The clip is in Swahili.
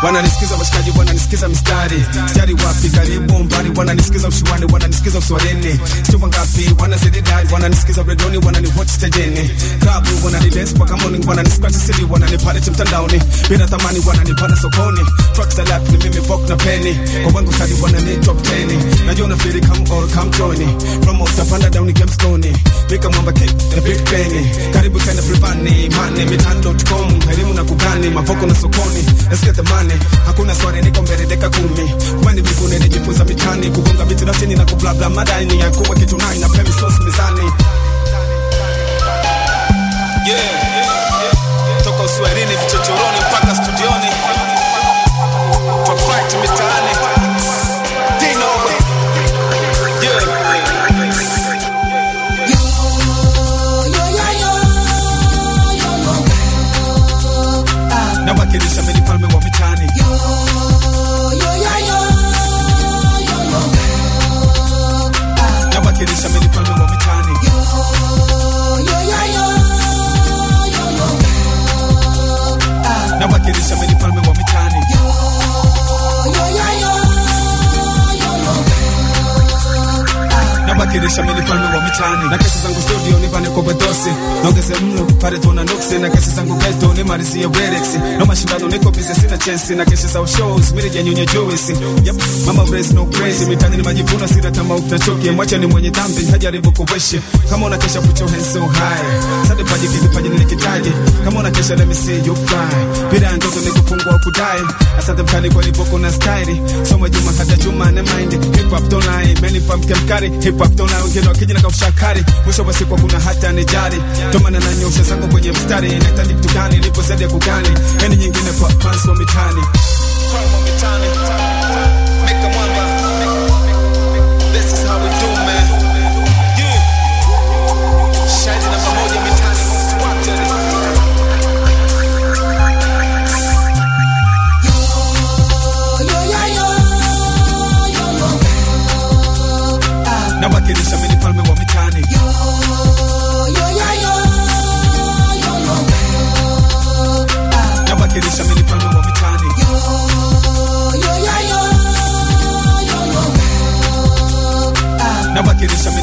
wananisikiza washikaji wananisikiza mistari stari wapi karibu mbali wananisikiza ushuani wananisikiza uswalini sio wangapi wanazidi dai wananisikiza redoni wananiwatch stejeni klabu wananidance mpaka morning wananiscratch city wananipalete mtandaoni bila thamani wananipanda sokoni tracks za life ni mimi vok na peni kwa wangu stadi wanani top 10 najua unafiri come all come join promote panda down game stone Mika mwamba kick na big penny karibu tena privani mane mitando.com elimu na kugani mavoko na sokoni let's get the money hakuna swali niko mbele deka kumi kwani mbinguni nijifunza mitani kugonga biti na chini na kublabla madani ya kuwa kitu nai na pemi sauce mizani yeah toka uswahilini vichochoroni mpaka studioni top fight mitaani Dino yeah nawakilisha mimi mfalme wa mitani nawakilisha mimi mfalme wa mitani nawakilisha mimi mfalme wa mitani nawakilisha mimi mfalme wa mitani na kesi zangu studio nipane kwa bedosi naongeze mno pale tuna nuksi na kesi zangu geto nimalizie Werex no mashindano niko busy sina chance na kesi za shows mimi ya nyonye Joyce yep mama brace no crazy mitani ni majivuno sina tamaa utachoke mwacha ni mwenye dhambi hajaribu kuweshe kama una kesha put your hands so high sade paji kiki paji nilikitaje kama una kesha let me see you fly bila ndoto ni kufungwa kudai asante mkali kwa lipo kuna style soma juma hata juma ne mind hip hop don't lie many pump kemkari hip hop don't lie wengine wakija na kaushakari mwisho wa siku kuna hata ni jari tomana na nyosha zangu kwenye mstari nahitaji kitu gani nipo zaidi ya kugani yani nyingine kwa fans wa mitani Fans wa mitani Meka mwamba This is how we do man Yeah Shahidi namba moja mitani most wanted nawakilisha mimi mfalme wa mitani nawakilisha mimi mfalme wa mitani nawakilisha